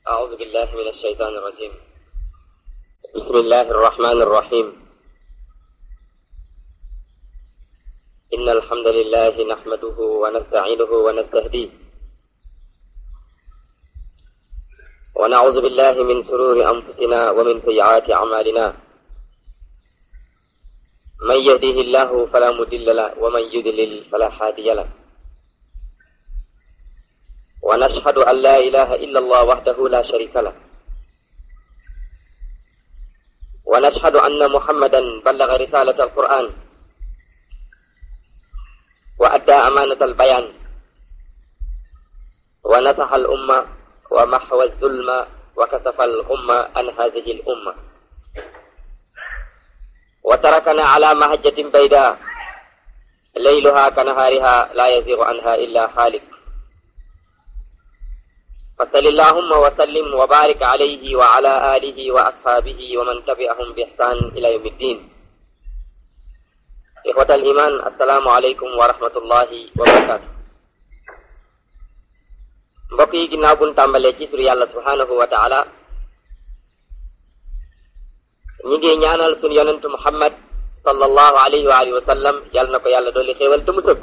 أعوذ بالله من الشيطان الرجيم بسم الله الرحمن الرحيم إن الحمد لله نحمده ونستعينه ونستهديه ونعوذ بالله من شرور أنفسنا ومن سيئات أعمالنا من يهده الله فلا مضل له ومن يضلل فلا هادي له ونشهد أن لا إله إلا الله وحده لا شريك له ونشهد أن محمدا بلغ رسالة القرآن وأدى أمانة البيان ونصح الأمة ومحو الظلم وكسف الغمة عن هذه الأمة وتركنا على مهجة بيداء ليلها كنهارها لا يزيغ عنها إلا خالق فصل اللهم وسلم وبارك عليه وعلى آله وأصحابه ومن تبعهم بإحسان إلى يوم الدين إخوة الإيمان السلام عليكم ورحمة الله وبركاته mbokk yi ginnaaw buñ tàmbalee ci tur yàlla subhanahu wa taala ñi ngi ñaanal suñ yonentu muhammad sallallahu alayhi wa alihi wa sallam yàlla na ko yàlla dolli xéewal te mu sëkk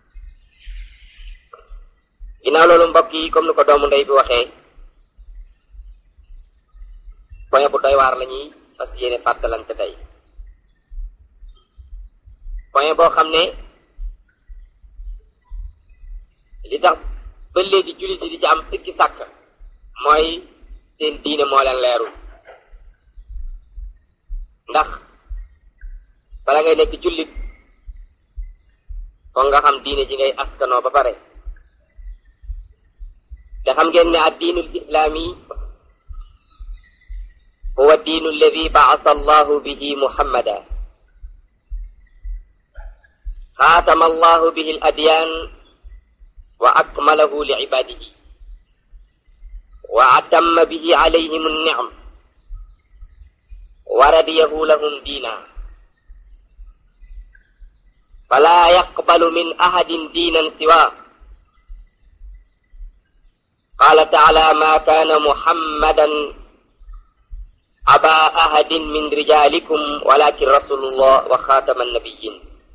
ginnaaw loolu mbokk yi comme ni ko doomu ndey bi waxee point bu doy waar la ñuy fas yéene fàttalante tey point boo xam ne li tax ba léegi jullit yi di ci am sikki sàkk mooy seen diine moo leen leerul ndax bala ngay nekk jullit foog nga xam diine ji ngay askanoo ba pare te xam ngeen ne ad diinul islaami huwa diinu alladi baasa allahu bihi muhammada xaatama allahu bihi al adyaan wa akmalahu li cibaadihi wa atamma bihi alayhim annicam wa radiyahu lahum diina fala yaqbalu min ahadin diinan siwaa قال تعالى ما كان محمدا أبا أحد من رجالكم ولكن رسول الله وخاتم النبيين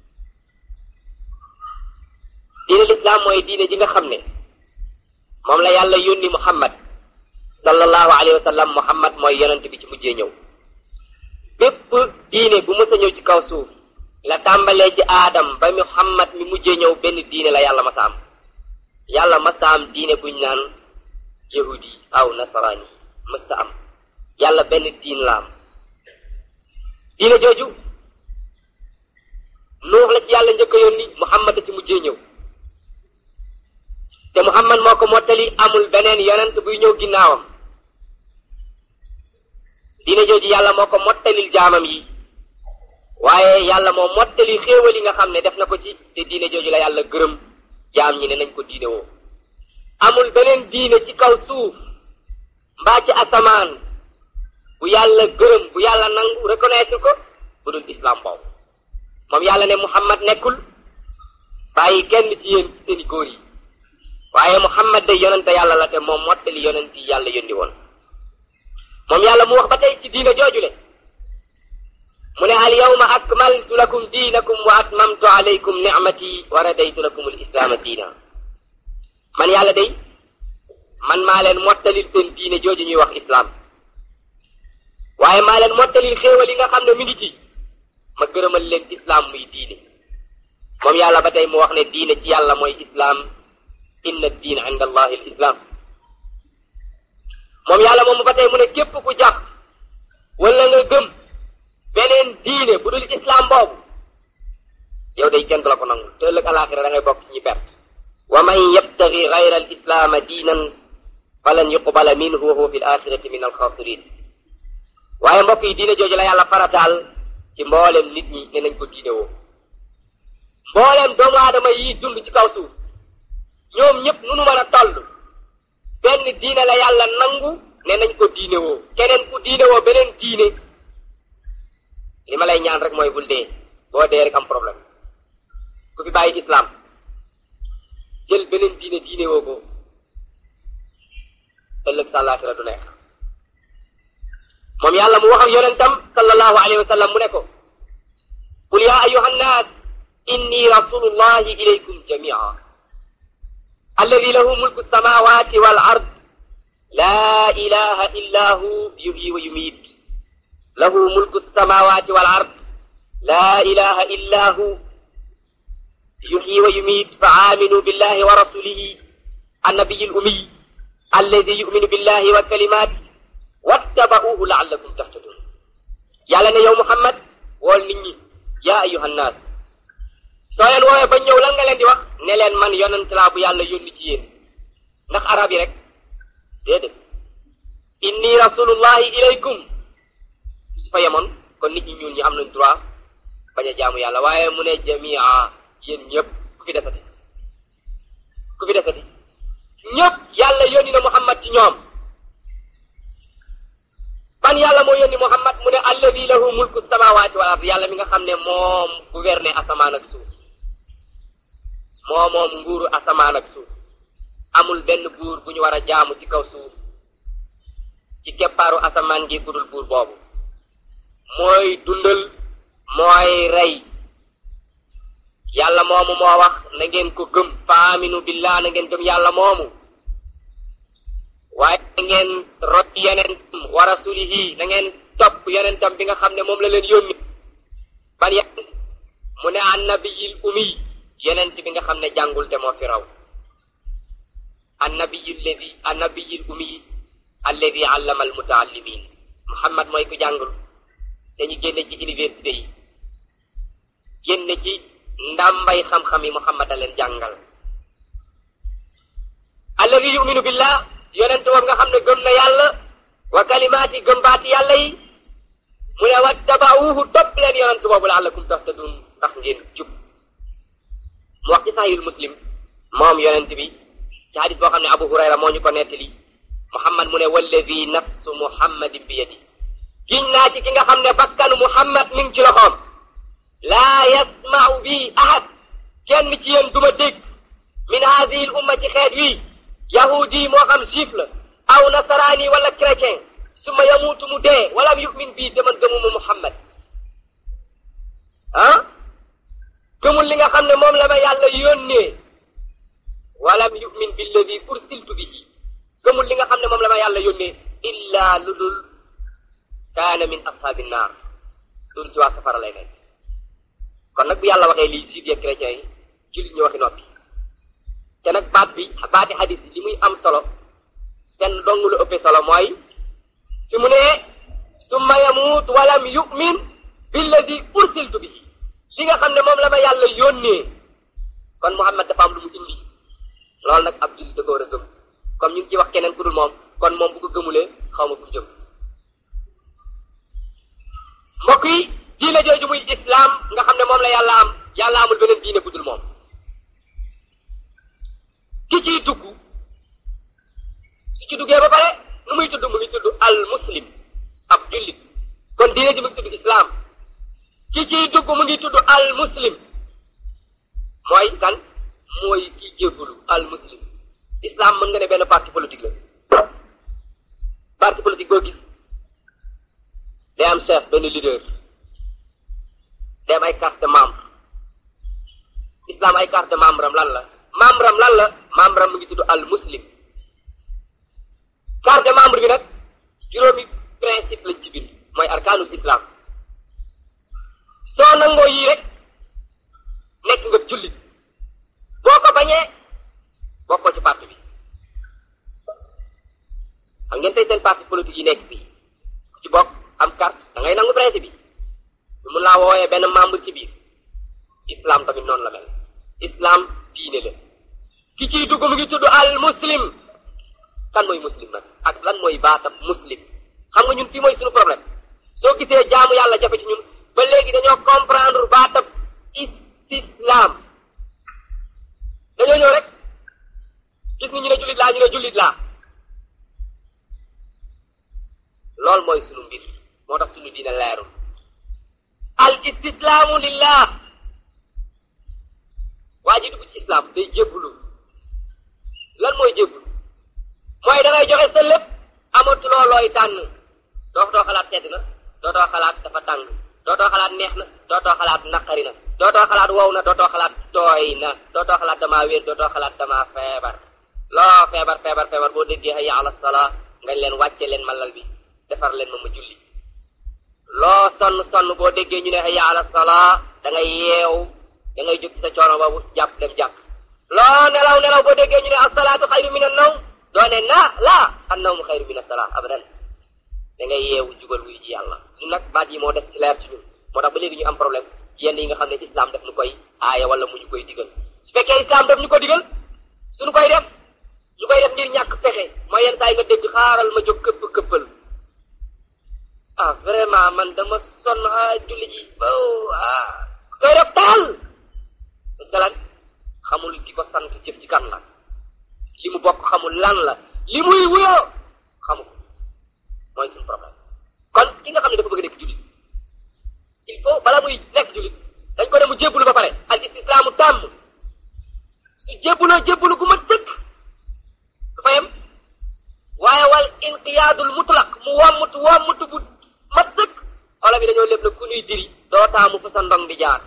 diine lislaam mooy diine ji nga xam ne moom la yàlla yónni muhammad sallallahu alayhi wa sallam muhammad mooy yonent bi ci mujjee ñëw bépp diine bu mës a ñëw ci kaw suuf la tàmbalee ci aadam ba muhammad mi mujjee ñëw benn diine la yàlla masa am yàlla masa am diine buñ naan yahudi aw nasaraani mësta am yàlla benn diin la am diine jooju nuux la ci yàlla njëkk a yónni muhammad a ci mujjee ñëw te muhammad moo ko mottali amul beneen yonent buy ñëw ginnaawam diine jooju yàlla moo ko mottalil jaamam yi waaye yàlla moo mottali xéewal yi nga xam ne def na ko ci te diine jooju la yàlla gërëm jaam ñi ne nañ ko diine woo amul beneen diine ci kaw suuf mbaa ci asamaan bu yàlla gërëm bu yàlla nangu reconnaître ko bu dul islam boobu moom yàlla ne muhammad nekkul bàyyi kenn ci yéen ci seeni góor yi waaye muhammad day yonente yàlla la te moom mottali yonent yi yàlla yónni woon moom yàlla mu wax ba tey ci diine joojule mu ne al yawma akmaltu lakum diinakum wa atmamtu alaykum nicmati wa radaytu lakum al islaama diina man yàlla day man maa leen mottalil seen diine jooju ñuy wax islam waaye maa leen mottalil xéewal yi nga xam ne mi ngi ci ma gërëmal leen islam muy diine moom yàlla ba tey mu wax ne diine ci yàlla mooy islam inna diin inda allahi al islam moom yàlla moom ba tey mu ne képp ku jàpp wala nga gëm beneen diine bu dul islam boobu yow day kenn du la ko nangu te ëllëg alaxira da ngay bokk ci ñi perte wa man yabtagi gayra al islaama diinan falan yuqbala minhu wa huwa fi l axirati min alxaasirin waaye mbokk yi diine jooju la yàlla farataal ci mboolem nit ñi ne nañ ko diine woo mboolem doomu aadama yi dund ci kaw suuf ñoom ñëpp nu nu mën a toll benn diine la yàlla nangu ne nañ ko diine woo keneen ku diine woo beneen diine li ma lay ñaan rek mooy bul dee boo dee rek am problème ku fi bàyyi islam jël beneen diine diine woo ko te ëllëg sa àllaaxira du neex moom yàlla mu wax ak yonentam sallallahu alayhi wa sallam mu ne ko qul ya ayuha nnaas inni rasulullahi ilaykum jamia alladi lahu mulku samawati wal ard la ilaha illa hu yuhyi wa yumiit lahu mulku samawati wal ard la ilaha illa hu yuhyi wa yumiit fa aminu billahi wa rasulihi annabiyi al ummiy alladi yuminu billahi wa kalimaati wattaba'uuhu la'allakum tahtadun yàlla ne yow Muhammad wool nit ñi yaa ayyuhan naas soo leen woowee ba ñëw lan nga leen di wax ne leen man yonent laa bu yàlla yónni ci yéen ndax arab yi rek déedéet inni rasulullahi ilaykum su fa yemoon kon nit ñi ñuul ñi am nañ droit bañ a jaamu yàlla waaye mu ne jamia yéen ñëpp ku fi desati ku fi desati ñëpp yàlla yónni na Muhammad ci ñoom ban yàlla moo yónni Muhammad mu ne alladi lahu mulku samawati wal ard yàlla mi nga xam ne moom gouverner asamaan ak suuf moo moom nguuru asamaan ak suuf amul benn buur bu ñu war a jaamu ci kaw suuf ci keppaaru asamaan gi budul buur boobu mooy dundal mooy rey yàlla moomu moo wax na ngeen ko gëm faaminu billah na ngeen gëm yàlla moomu waaye na ngeen rot yonentam wa rasulihi na ngeen topp yonentam bi nga xam ne moom la leen yónni ban yonent mu ne annabiyil umi yonent bi nga xam ne jàngul te moo fi raw annabiyil ladi annabiyil umi alladi allama al mutaallimin muhammad mooy ku jàngul te ñu génne ci université yi génne ci ndàmbay xam-xam yi muhammad a leen jàngal alladi yuminu billah yonent boobu nga xam ne gëm na yàlla wa kalimaati gëm baati yàlla yi mu ne wattabauhu topp leen yonent boobu laallakum tahtadun ndax ngeen jub mu wax ci sahihul muslim moom yonent bi ci hadis boo xam ne abu hurayra moo ñu ko nettali muhammad mu ne walladi nafsu muhammadin bi yadi giñ naa ci ki nga xam ne bakkanu muhammad mi ngi ci loxoom laa yasmau bi ahad kenn ci yéen duma dégg min hadihi l umma ci xeet wi yahudi moo xam juif la aw nasaraani wala chrétien su ma yamuutu mu dee walam yumin bii te man gëmuma muhammad ah gëmul li nga xam ne moom la ma yàlla yónnee walam yumin billadi ursiltu bihi gëmul li nga xam ne moom la ma yàlla yónnee illa lu dul kaana min ashaabi naar loolu ci waa safara lay nekk kon nag bu yàlla waxee lii juif ya chrétien yi jullit ñu waxi noppi te nag baat bi baati xadis bi li muy am solo kenn dong lu ëppee solo mooy fi mu ne summa yamuut walam yumin billadi ursiltu bihi li nga xam ne moom la ma yàlla yónnee kon Muhammad dafa am lu mu indi loolu nag ab jullit da ko war a gëm comme ñu ngi ci wax keneen ku dul moom kon moom bu ko gëmulee xaw ma fu jëm mbokk yi diine jooju muy islam nga xam ne moom la yàlla am yàlla amul beneen diine bu dul moom ki ciy dugg su ci duggee ba pare nu muy tudd mu ngi tudd al muslim ab jullit kon diine ji mu ngi tudd islam ki ciy dugg mu ngi tudd al muslim mooy kan mooy ki jébbalu al muslim islam mën nga ne benn parti politique la parti politique boo gis day am chef benn leader day am ay carte membre islam ay carte membre am lan la membre am lan la membre am mu ngi tudd al muslim carte membre bi nag juróomi principe lañ ci bind mooy arkaanul islam soo nangoo yii rek nekk nga jullit boo ko bañee bokkoo ci parti bi xam ngeen tey seen parti politique yi nekk fii ku ci bokk am carte da ngay nangu principe bi lu mun laa wooyee benn membre ci biir islam tamit noonu la mel islam diine la ki ciy dugg mu ngi tudd al muslim kan mooy muslim nag ak lan mooy baatab muslim xam nga ñun fii mooy suñu problème soo gisee jaamu yàlla jafe ci ñun ba léegi dañoo comprendre baatab islam dañoo ñëw rek gis ni ñu ne jullit laa ñu ne jullit laa loolu mooy sunu mbir moo tax sunu diine leerul al istislaamu lillah waa ji dugg ci islam day jébbalu lan mooy jébbalu mooy da ngay joxe sa lépp amatuloo looy tànn dootoo xalaat sedd na dootoo xalaat dafa tàng dootoo xalaat neex na dootoo xalaat naqari na dootoo xalaat wow na dootoo xalaat tooy na dootoo xalaat damaa wér dootoo xalaat damaa feebar loo feebar feebar feebar boo déggee hayya ala salaa nga leen wàcce leen ma lal bi defar leen ma ma julli loo sonn sonn boo déggee ñu ne hayya ala salaa da ngay yeew da ngay jóg ci sa coono boobu jàpp dem jàpp loo nelaw nelaw boo déggee ñu ne asalaatu xayru min an nawm doo ne na laa an nawmu xayru min asalaa abadan da ngay yeewu jubal wuy ji yàlla ñun nag baat yi moo def ci leer ci ñun moo tax ba léegi ñu am problème ci yenn yi nga xam ne islam daf ñu koy aaya wala mu ñu koy digal su fekkee islam daf ñu ko digal suñu koy def ñu koy def ngir ñàkk pexe mooy yenn saa yi nga dégg xaaral ma jóg këpp këppal ah vraiment man dama sonn ah julli ji oh ah koy def taal dalan xamul ki ko sant jëf ci kan la li mu bokk xamul lan la li muy wuyoo xamu ko mooy suñu problème kon ki nga xam ne dafa bëgg nekk jullit il faut bala muy nekk jullit dañ ko dem mu jébbulu ba pare al istislaamu tàmm su jébbuloo jébbulu gu ma tëkk du fa yem waaye wal inqiyaadul mutlaq mu wàmmutu wàmmutu bu ma tëkk olof yi dañoo lépp na ku ñuy diri doo taamu fa sa ndong di jaar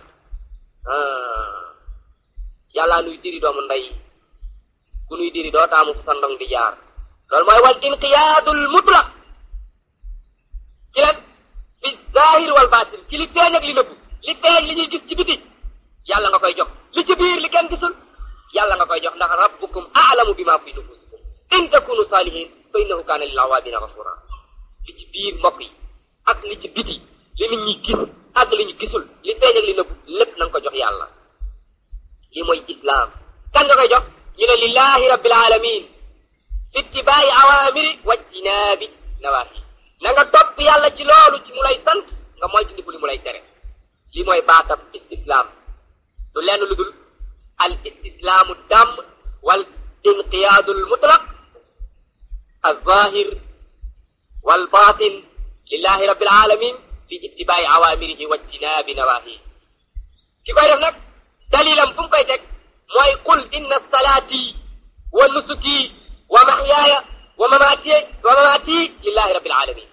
yàllaa nuy diri doomu ndey ku nuy diri doo taamu fa sa ndong di jaar loolu mooy wal inqiyaadul mutlaq ci lan fi zahir wal batin ci li feeñ ak li nëbbu li feeñ li ñuy gis ci biti yàlla nga koy jox li ci biir li kenn gisul yàlla nga koy jox ndax rabbukum a'lamu bima fi nufusikum in takunu salihin fa innahu kana lil awabina ghafura li ci biir mbokk yi ak li ci biti li nit ñi gis ak li ñu gisul li feeñ ak li nëbbu lépp na nga ko jox yàlla lii mooy islam kan nga koy jox ñu ne lillahi rabbil alamin fi ittibaai awamiri wajtinaabi nawahi na nga topp yàlla ci loolu ci mu lay sant nga moytu ndiku li mu lay tere lii mooy baatam istislaam du lenn lu dul al istislaamu dàmm wal inqiyaadul mutlaq al zahir wal batin lillahi rabbil alamin fi ittibaai awamirihi wajtinaabi nawahi ki koy def nag dalilam fu mu koy teg mooy qul inna salaati wa nusuki wa mahyaaya wa mamaati wa mamaati lillahi rabbil alamin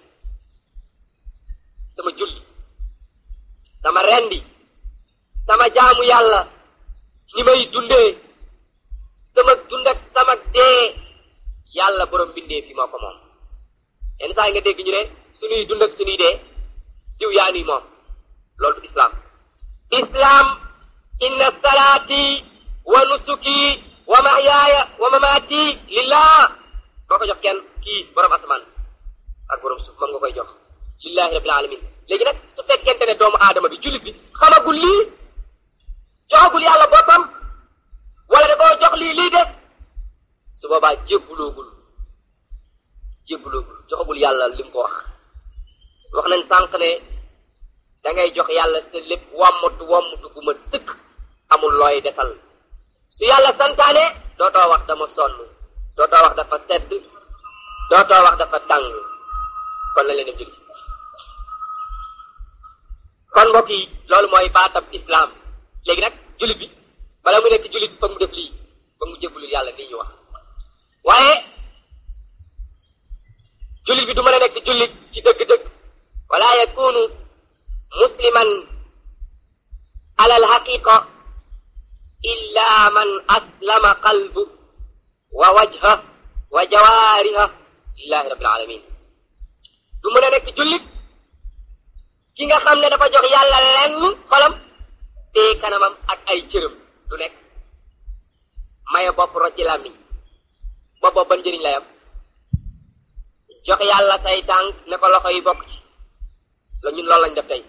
sama julli sama rendi sama jaamu yàlla ni may dundee sama dund ak sama dee yàlla borom bindee fi moo ko moom yenn saa yi nga dégg ñu ne suñuy dund ak suñuy dee diw yaa nuy moom loolu du islam islam inna salaati wa nusuki wa mahyaaya wa mamaati lillah boo ko jox kenn kii borom asamaan ak borom suuf moom nga koy jox lillahi rabbil alamin léegi nag su fekkente ne doomu aadama bi jullit bi xamagul lii joxagul yàlla boppam wala da koo jox lii lii def su boobaa jébbuloogul jébbuloogul joxagul yàlla li mu ko wax wax nañ sànq ne da ngay jox yàlla sa lépp wàmmatu wàmmatu gu ma tëkk amul looy defal su yàlla santaane dootoo wax dama sonn dootoo wax dafa sedd dootoo wax dafa tàng kon la leen dem julli kon mbokk yi loolu mooy baatab islam léegi nag jullit bi bala mu nekk jullit foog mu def lii foog mu jébbulul yàlla nii ñu wax waaye jullit bi du mën a nekk jullit ci dëgg-dëgg wala yakunu musliman ala alhaqiqa illa man aslama qalbu wa wajha wa jawaariha lillahi rabbil alamin du mën a nekk jullit ki nga xam ne dafa jox yàlla lenn xolam te kanamam ak ay cëram du nekk maye bopp rocci làmmiñ bopp bopp ban njëriñ lay am jox yàlla say tànk ne ko loxo yi bokk ci la ñun loolu lañ def tey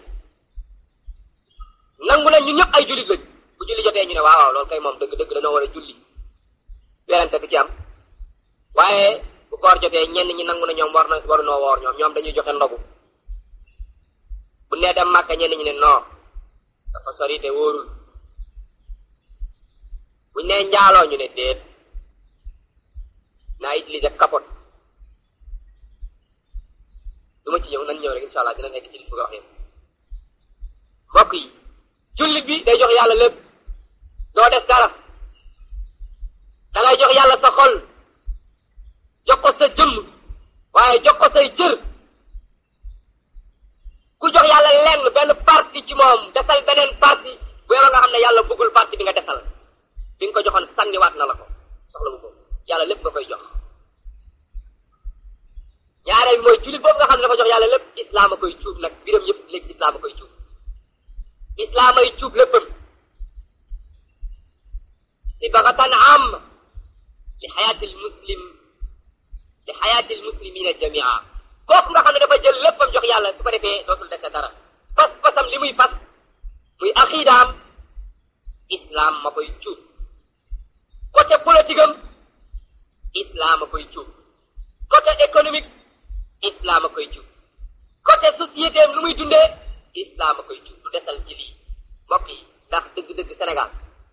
nangu ne ñun ñëpp ay jullit lañ bu julli jotee ñu ne waaw waaw loolu kay moom dëgg dëgg dañoo war a julli werante du ci am waaye bu koor jotee ñenn ñi nangu ne ñoom war na waru noo woor ñoom ñoom dañuy joxe ndogu bu nee dem màkka ñenn ñi ne non dafa sori te wóorul buñ nee njaaloo ñu ne déet naa utiliser capote du ma ci ñëw nañ ñëw rek incha allah dina nekk ci li bëgg a wax yéen mbokk yi jullit bi day jox yàlla lépp doo def dara da ngay jox yàlla sa xol jox ko sa jëmm waaye jox ko say cër ku jox yàlla lenn benn parti ci moom desal beneen parti bu yow nga xam ne yàlla bëggul parti bi nga desal bi nga ko joxoon sànniwaat na la ko soxla bu ko yàlla lépp nga koy jox ñaareel mooy jullit boobu nga xam ne dafa jox yàlla lépp islaam a koy cuub nag biram yëpp léegi islaam a koy cuub islaam ay cuub léppam sibagatan am li xayaatil muslim li xayaatil muslimina jamia kooku nga xam ne dafa jël léppam jox yàlla su ko defee dootul dese dara pas pasam li muy pas muy axiidaam islam ma koy cuub côté politique am islam a koy cuub côté économique islam a koy cuub côté société am lu muy dundee islam a koy cuub du desal ci lii mbokk yi ndax dëgg-dëgg Sénégal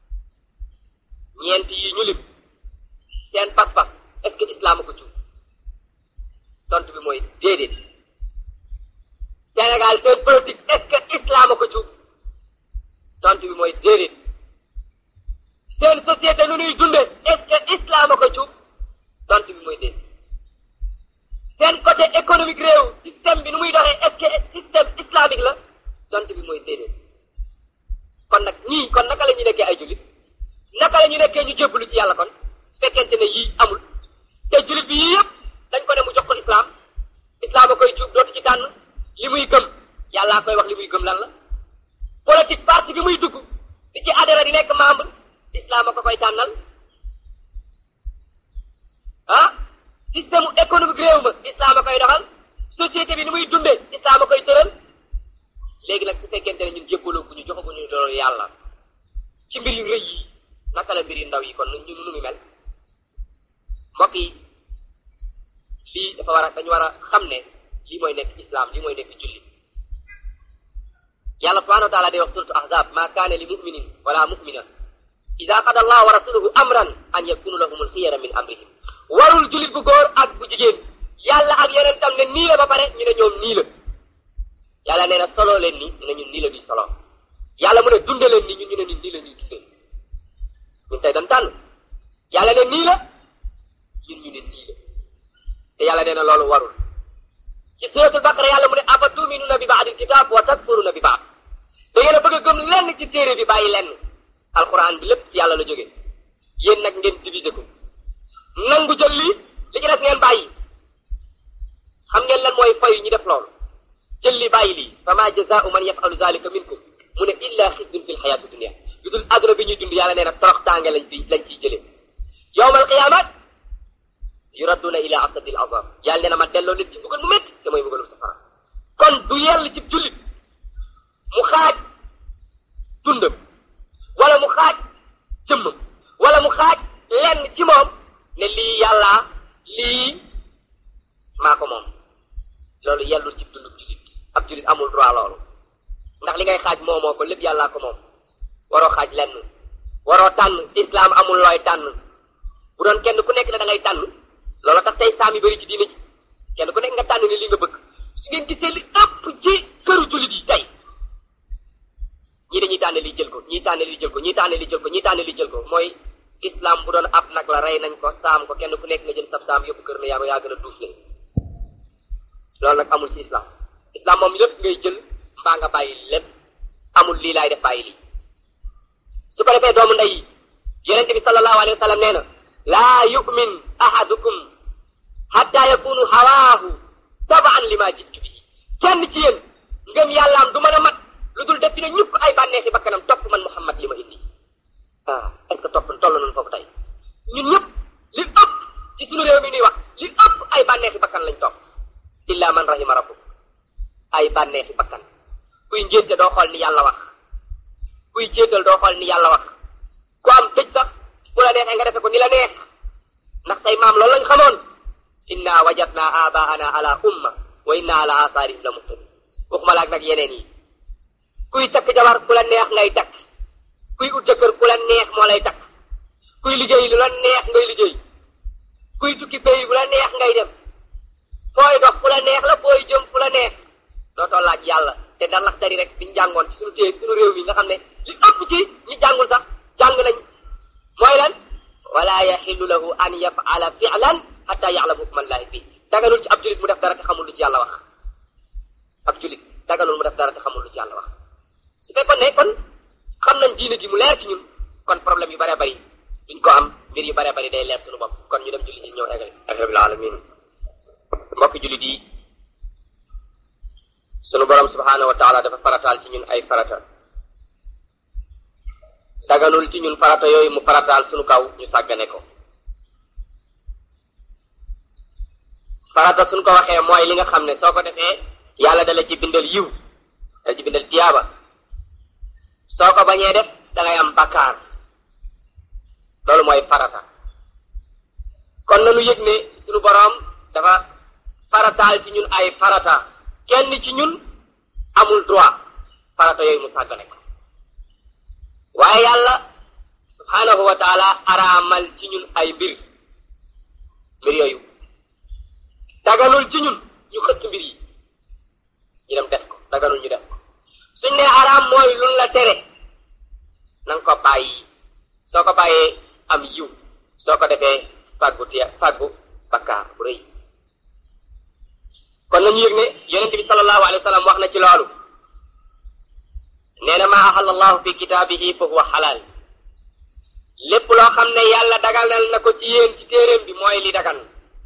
ñeent yi ñu lim seen pas-pas est-ce que islam a ko cuub tontu bi mooy déedéet Sénégal seen politique est-ce que islam a ko cuub tontu bi mooy déedéet seen société lu ñuy dunde est-ce que islam a ko cuub tontu bi mooy déedéet seen côté économique réew système bi nu muy doxee est-ce que système islamique la tontu bi mooy déedéet kon nag ñii kon naka la ñu nekkee ay jullit naka la ñu nekkee ñu jébbalu ci yàlla kon su fekkente ne yii amul te jullit bi yii yëpp dañ ko ne mu jox ko islam islam a koy cuub dootu ci tànn li muy gëm yàllaa koy wax li muy gëm lan la politique parti bi muy dugg di ci adhéré di nekk membre islam a ko koy tànnal ah système économique réew ma islam a koy doxal société bi ni muy dundee islam a koy tëral léegi nag su fekkente ne ñun jébbaloo ku ñu joxaguñu loolu yàlla ci mbir yu rëy yi naka la mbir yu ndaw yi kon ñun nu mu mel mbokk yi lii dafa war a dañu war a xam ne lii mooy nekk islam lii mooy nekk julli yàlla subhanahu wa taala day wax suratu ahzab ma kaana li muminin wala mumina ida qada allah wa rasuluhu amran an yakunu lahum alxiyara min amrihim warul jullit bu góor ak bu jigéen yàlla ak yeneen tam ne nii la ba pare ñu ne ñoom nii la yàlla nee na solo leen ni ñu ne ñun nii la duñ solo yàlla mu ne dunde leen ni ñun ñu ne ñun nii la ñuy dundee ñun tey dañ tànn yàlla ne nii la ñun ñu ne nii la te yàlla nee na loolu warul ci suratul baqara yàlla mu ne afa tuminuna bi baadil kitab wa takfuruna bi baad da ngeen a bëgg a gëm lenn ci téere bi bàyyi lenn alquran bi lépp ci yàlla la jógee yéen nag ngeen diviser ko nangu jël lii li ci def ngeen bàyyi xam ngeen lan mooy fay ñu def loolu jël li bàyyi lii fa ma jazaau man yafalu zalika minkum mu ne illa xisun fi lxayaati dunia lu dul àdduna bi ñuy dund yàlla nee na torox tànge lañ fi lañ ciy jëlee yowmal qiyamat yuradduna ila asadil azab yàlla nee na ma delloo nit ci mbugal mu métti te mooy mbugalum safara kon du yell ci jullit mu xaaj dundam wala mu xaaj jëmmam wala mu xaaj lenn ci moom ne lii yàlla lii maa ko moom loolu yellul ci dundub jullit ab jullit amul droit loolu ndax li ngay xaaj moomoo ko lépp yàllaa ko moom waroo xaaj lenn waroo tànn islam amul looy tànn bu doon kenn ku nekk ne da ngay tànn loolu tax tey saam yi bëri ci diine ji kenn ku nekk nga tànn ni li nga bëgg su ngeen gisee li ëpp ci këru jullit yi tey ñii dañuy tànn li jël ko ñii tànn li jël ko ñii tànn li jël ko ñii tànn li jël ko mooy islam bu doon ab nag la rey nañ ko saam ko kenn ku nekk nga jël sab saam yóbbu kër ne yaa yaa gën a duuf leen loolu nag amul ci islam islam moom lépp ngay jël mbaa nga bàyyi lépp amul lii laay def bàyyi lii su ko defee doomu ndey yi yonente bi sallallahu alayhi wa sallam nee na laa yu'min ahadukum hatta yakunu hawaahu tabaan li ma jittu bi kenn ci yéen ngëm yàllaam du mën a mat lu dul def dina ñukk ay bànneexi bakkanam topp man muhammad li ma indi ah est ce que topp toll nañu foofu tey ñun ñëpp li ëpp ci suñu réew mi ñuy wax li ëpp ay bànneexi bakkan lañ topp illa man rahima rabbuk ay bànneexi bakkan kuy ngénte doo xool ni yàlla wax kuy jéetal doo xool ni yàlla wax ku am tëj sax bu la neexee nga defe ko ni la neex ndax say maam loolu lañ xamoon inna wajadna abaana ala umma wa inna ala asaarihim la muhtadun waxuma laak nag yeneen yi kuy takk jabar ku la neex ngay takk kuy ut jëkkër ku la neex moo lay takk kuy liggéey lu la neex ngay liggéey kuy tukki pays bu la neex ngay dem fooy dox fu la neex la fooy jëm fu la neex dootoo laaj yàlla te da lax dari rek biñu jàngoon ci suñu téye suñu réew mi nga xam ne li ëpp ci ñi jàngul sax jàng nañ mooy lan wala yaxillu lahu an yafala fi'lan hatta ya'lam hukmallahi fii daganul ci ab julit mu def dara te xamul lu ci yàlla wax ab julit daganul mu def dara te xamul lu ci yàlla wax su fekkoon ne kon xam nañ diine gi mu leer ci ñun kon problème yu bëree bëri duñ ko am mbir yu bëree bëri day leer suñu bopp kon ñu dem jullit yi ñëw egale rabbil alamin mbokki jullit yi sunu borom subhanahu wa taala dafa farataal ci ñun ay farata daganul ci ñun farata yooyu mu farataal sunu kaw ñu sàggane ko farata suñ ko waxee mooy li nga xam ne soo ko defee yàlla dala ci bindal yiw dala ci bindal tiyaaba soo ko bañee def dangay am bakkaar loolu mooy farata kon nanu yëg ne sunu boroom dafa farataal ci ñun ay farata kenn ci ñun amul droit farata yooyu mu sàggane ko waaye yàlla subhanahu wa taala araamal ci ñun ay mbir mbir yooyu daganul ci ñun ñu xëtt mbir yi ñu dem def ko daganul ñu def ko suñ ne araam mooy luñ la tere na nga ko bàyyi soo ko bàyyee am yiw soo ko defee fàggu tiya fàggu bakkaar bu rëy kon nañu yëg ne yonente bi sallallahu alayhi wa sallam wax na ci loolu nee na maa ahalla allahu fi kitaabihi fa huwa xalaal lépp loo xam ne yàlla daganal na ko ci yéen ci téeréem bi mooy li dagan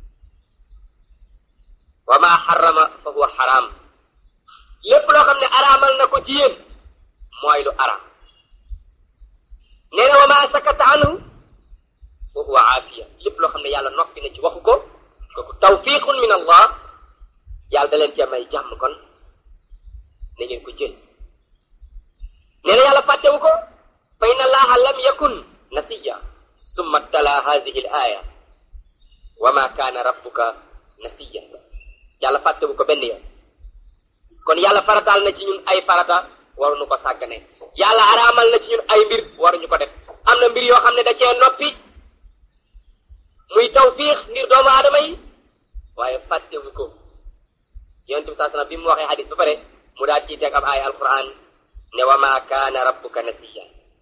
wa maa xarama fa huwa xaraam lépp loo xam ne araamal na ko ci yéen mooy lu araam nee na wa maa sakata anhu fa huwa aafiya lépp loo xam ne yàlla noppi na ci waxu ko kooku tawfiqun min allah yàlla da leen cee may jàmm kon na ngeen ko jël nee na yàlla fàttewu ko fa inna allaha lam yakun nasiya summa tala hadihi l aya wa ma kaana rabbuka nasiya yàlla fàttewu ko benn yoon kon yàlla farataal na ci ñun ay farata waruñu ko sàggane yàlla araamal na ci ñun ay mbir waruñu ko def am na mbir yoo xam ne da cee noppi muy tawfiix ngir doomu aadama yi waaye fàttewu ko yonent bi saa sallam bi mu waxee xadis ba pare mu daal ciy teg ab ay alquran ne wa ma kaana rabbuka nasiya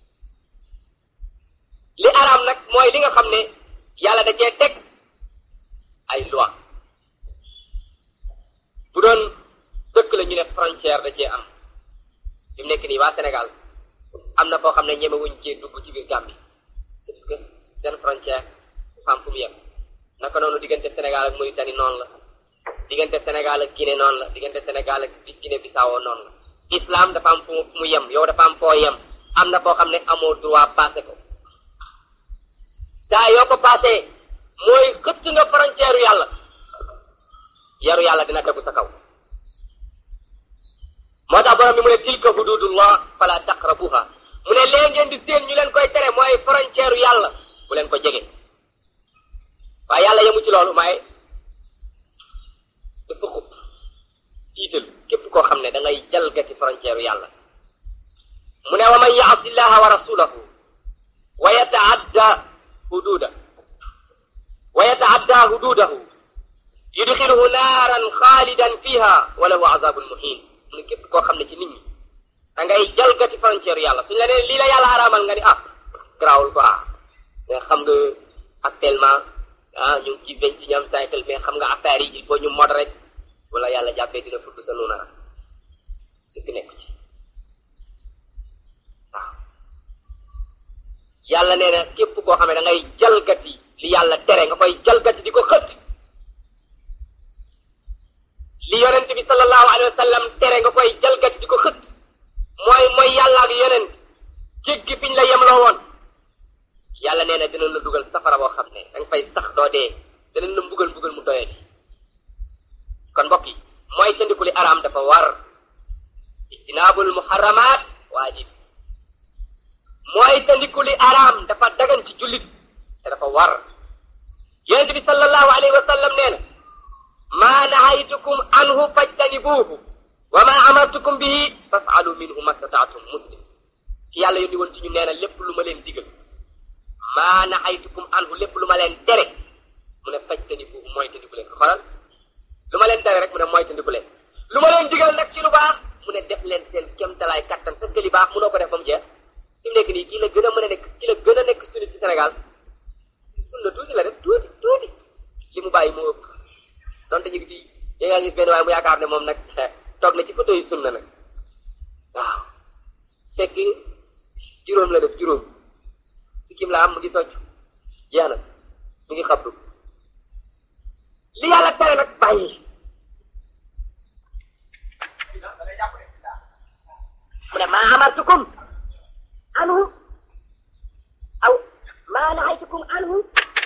li araam nag mooy li nga xam ne yàlla da cee teg ay loi bu doon dëkk la ñu ne frontière da cee am fi mu nekk nii waa Sénégal am na foo xam ne ñemewuñ cee dugg ci biir Gambie c'est parce que seen frontière dafa am fu mu yem naka noonu diggante Sénégal ak Mauritanie noonu la diggante Sénégal ak Guinée noonu la diggante Sénégal ak Guinée Bissau noonu la islam dafa am fu mu yem yow dafa am foo yem am na foo xam ne amoo droit passé ko saa yoo ko passé mooy xëtt nga frontière yàlla yaru yàlla dina tegu sa kaw moo tax borom bi mu ne tilka hududullah fala taqrabuha mu ne lee ngeen di seen ñu leen koy tere mooy frontière yàlla bu leen ko jege waaye yàlla yemu ci loolu maaye dafa xub tiital képp koo xam ne da ngay jalgati frontière yàlla mu ne wa man yaasi llaha wa rasulahu wa yataadda hududa wa yataadda hududahu yudxiluhu naaran xaalidan fiha wa lahu azabun muhin mu ne képp koo xam ne ci nit ñi da ngay jalgati frontière yàlla suñ la nee lii la yàlla araamal nga ni ah garaawul ko ah mais xam nga actuellement ah ñu ngi ci vingt-et-unième siècle mais xam nga affaire yi il faut ñu mod rek wala yàlla jàppee dina fudd sa nuunara sëkk nekku ci waaw yàlla nee na képp koo xam ne da ngay jalgati li yàlla tere nga koy jalgati di ko xët li yonent bi sallallahu alayhi wa sallam tere nga koy jalgati di ko xët mooy mooy yàlla ak yonent jéggi fiñ la yemloo woon yàlla nee na dina la dugal safara boo xam ne danga fay sax doo dee dina la mbugal mbugal mu doyati kon mbokk yi mooy tandiku li araam dafa war ijtinaabul muharramaat waajib mooy tandiku li araam dafa dagan ci jullit te dafa war yonent bi sallallahu alayhi wa sallam nee na maa nahaytukum anhu fajtanibuuhu wa maa amartukum bihi fafaalu minhu mastataatum muslim ki yàlla yónni woon ci ñu nee na lépp lu ma leen digal maa nahaytukum anhu lépp lu ma leen tere mu ne fajtanibuuhu mooy tandiku leen ko xoolal lu ma leen tere rek mu ne mooy tandiku leen lu ma leen digal nag ci lu baax mu ne def leen seen kéemtalaay kattan parce que li baax mënoo ko def ba mu jeex fi mu nekk nii kii la gën a mën a nekk kii la gën a nekk sunni ci Sénégal sunna tuuti la def tuuti tuuti li mu bàyyi moo ëpp donte ñu ngi fi yéen nga gis benn waaye mu yaakaar ne moom nag toog na ci photo yu sunna nag waaw fekk juróom la def juróom si kim la am mu ngi socc jeex na mu ngi xabdu li yàlla tere nag bàyyi mu ne maa amartukum anhu aw maa nahaytukum anhu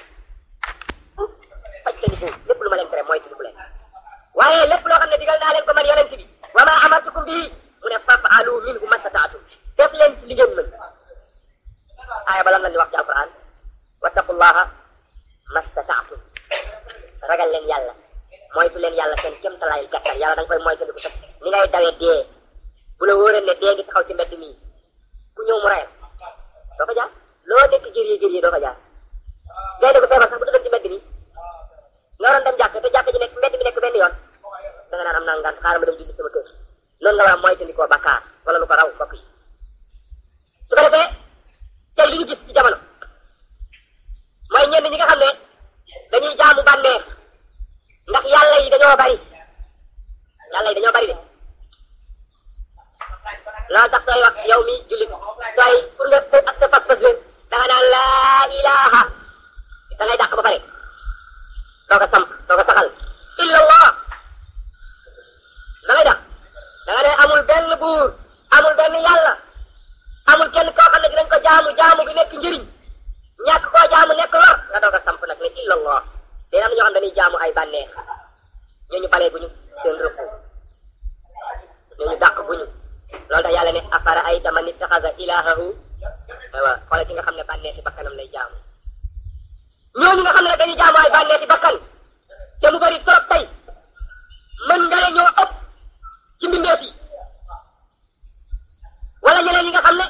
fajtanibu lépp lu ma leen tere mooy tiniku leen waaye lépp loo xam ne digal naa leen ko man yonent bi wa maa amartukum bihi mu ne fafaalu minhu mastataatum def leen ci li ngeen mën aaya ba lan la ñu wax ci alquran wattaqullaha mastataatum ragal leen yàlla moytu leen yàlla seen kéemtalaayil gàttal yàlla da nga koy moytandiku sax ni ngay dawee dee bu la wóoree ne dee ngi taxaw ci mbedd mi ku ñëw mu rayal doo fa jaar loo nekk jëriñu jëriñu doo fa jaar ngay dégg feebar sax bu tëdd ci mbedd mi nga waroon dem jàkk te jàkk ji nekk mbedd mi nekk benn yoon da nga naan am naa ngant xaaral ma dem julli sama kër noonu nga war a moytandikoo bakkaar wala lu ko raw mbokk yi su ko defee tey li ñu gis ci jamono mooy ñenn ñi nga xam ne dañuy jaamu bànneex ndax yàlla yi dañoo bari yàlla yi dañoo bari de loolu tax sooy wax yow mi jullit sooy pour nga ak sa pas-pas leen da nga naan laa ilaha da ngay dàq ba pare doo ko samp doo ko saxal illallah da ngay dàq da nga ne amul benn buur amul benn yàlla amul kenn koo xam ne dinañ ko jaamu jaamu bi nekk njëriñ ñàkk koo jaamu nekk lor nga doog a samp nag ne illallah dina am ñoo xam dañuy jaamu ay bànneex ñooñu balee guñu seen rëbb ñooñu dàq guñu loolu tax yàlla ne afara ay taman ittaxasa ilahahu aywa xoolal ki nga xam ne bànneexi bakkanam lay jaamu ñooñu nga xam ne dañuy jaamu ay bànneexi bakkan te mu bari trop tey mën nga ne ñoo ëpp ci mbindeef yi wala ñeneen ñi nga xam ne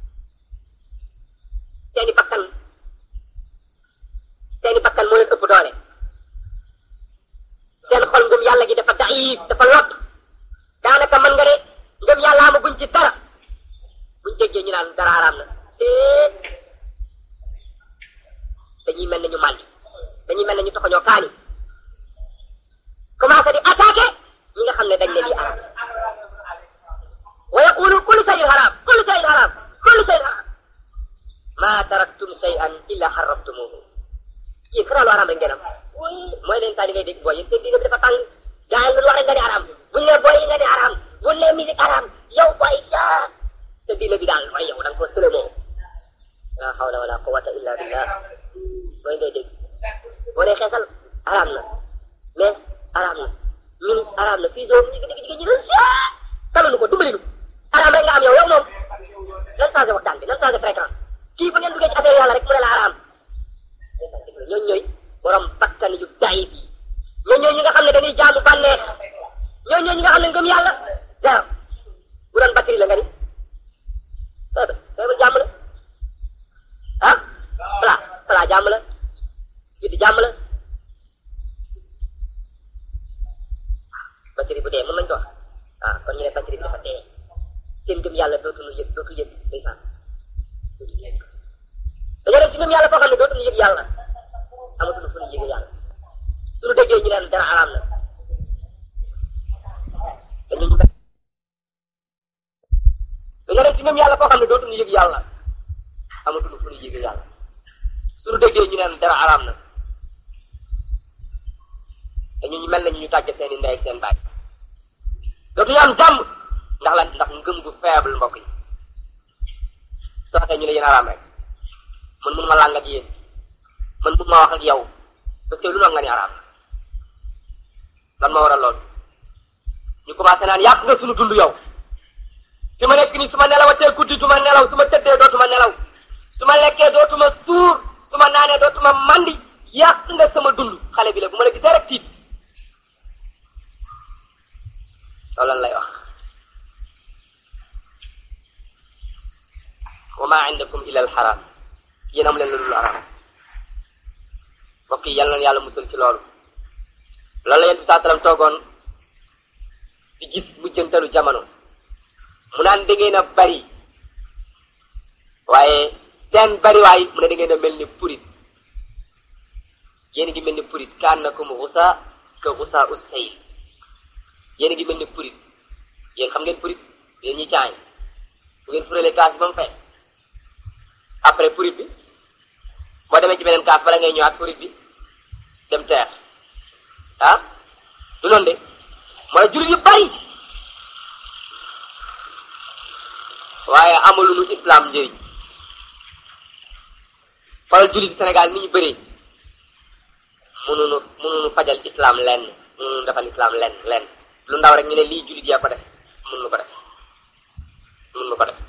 seeni bakkan seeni bakkan moo leen ëpp doole seen xol ngëm yàlla gi dafa daif dafa lot daanaka mën nga ne ngëm yàlla amaguñ ci dara buñ déggee ñu naan dara araam na te dañuy mel ne ñu màndi dañuy mel ne ñu toxoñoo kaani commencé di attaqué ñi nga xam ne dañ ne lii araam wa yaqulu kullu shay'in haram kullu shay'in haram kullu shay'in haram ma taraktum shay'an illa harramtumuhu yéen xanaa lu haram rek ngeen am mooy leen saa li ngay dégg booy yéen seen diine bi dafa tàng gaa yi lu wax rek nga di haram buñ ne booy yi nga di haram buñ ne musique haram yow booy sa sa diine bi daal mooy yow da nga ko sëlëmoo la hawla wala quwwata illa billah mooy ngay dégg boo dee xeesal haram na mees haram na min haram na fii zone jigéen jigéen ñi ne talanu ko dimbali nu haram rek nga am yow yow moom nan changé waxtaan bi nan changé fréquence kii bu ngeen duggee ci affaire yàlla rek mu ne la haram ñooñu ñooy borom bakkan yu dayi bi ñooñu ñooy ñi nga xam ne dañuy jaamu bànneex ñooñu ñooy ñi nga xam ne ngëm yàlla zéro bu doon batterie la nga ni feebar feebar jàmm la ah pla pla jàmm la judd jàmm la batterie bu dee mën nañ ko wax ah kon ñu ne batterie bi dafa dee seen ngëm yàlla dootuñu yëg dootu yëg ndeysaan dootu yëg dañoo dem ci ngëm yàlla foo xam ne dootuñu yëg yàlla amatuñu fu ñu yëg yàlla suñu déggee ñu neen dara araam na dañu ñu dañoo dem ci ngëm yàlla foo xam ne dootuñu yëg yàlla amatuñu fu ñu yëg yàlla suñu déggee ñu neen dara araam na dañu ñu mel nañu ñu tàgge seen i ndey ak seen baay dootuñu am jàmm ndax lan ndax ngëm gu faible mbokk yi soo waxee ñu ne yéen araam rek man mun ma làng ak yéen man mun ma wax ak yow parce que lu noonu nga ni araam lan ma waral loolu ñu commencé naan yàq nga suñu dund yow fi ma nekk nii su ma nelawatee guddi du ma nelaw su ma tëddee dootuma nelaw su ma lekkee dootuma suur su ma naanee dootuma mandi yàq nga sama dund xale bi la bu ma la gisee rek tiit loolu lan lay wax wa ma indakum illa al haram yéen am leen lu dul araam mbokk yi yal na yàlla musal ci loolu loolu la yéen bi saa salaam toogoon di gis mujjantalu jamono mu naan da ngeen a bari waaye seen bari waay mu ne da ngeen a mel ni purit yéen ngi mel ni purit kaan na comme rusa ka rusa usayl yéen ngi mel ni purit yéen xam ngeen purit yéen ñi caay bu ngeen furalee kaas bi ba mu fees après purit bi boo demee ci beneen kaas bala ngay ñëwaat purit bi dem teer ah du noonu de mooy jullit yu bari waaye amaluñu islam njëriñ xoolal jullit Sénégal ni ñu bëree mënuñu mënuñu fajal islam lenn mënuñu defal islam lenn lenn lu ndaw rek ñu ne lii jullit yaa ko def mënuñu ko def mënuñu ko def